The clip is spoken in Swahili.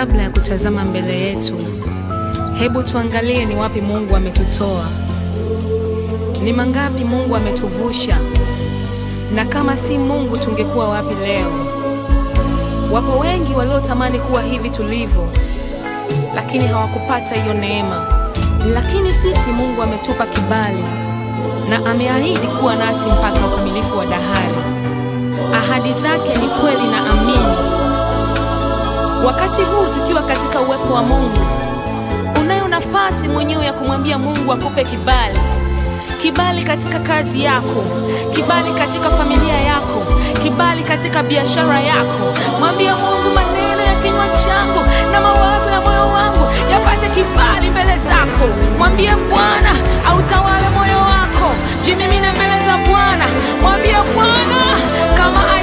Kabla ya kutazama mbele yetu, hebu tuangalie ni wapi Mungu ametutoa, ni mangapi Mungu ametuvusha, na kama si Mungu tungekuwa wapi leo? Wapo wengi waliotamani kuwa hivi tulivyo, lakini hawakupata hiyo neema. Lakini sisi Mungu ametupa kibali na ameahidi kuwa nasi mpaka ukamilifu wa dahari. Ahadi zake ni kweli na amini. Wakati huu tukiwa katika uwepo wa Mungu, unayo nafasi mwenyewe ya kumwambia Mungu akupe kibali, kibali katika kazi yako, kibali katika familia yako, kibali katika biashara yako. Mwambie Mungu, maneno ya kinywa changu na mawazo ya moyo wangu yapate kibali mbele zako. Mwambie Bwana autawale moyo wako, jimimine mbele za Bwana. Mwambie Bwana kama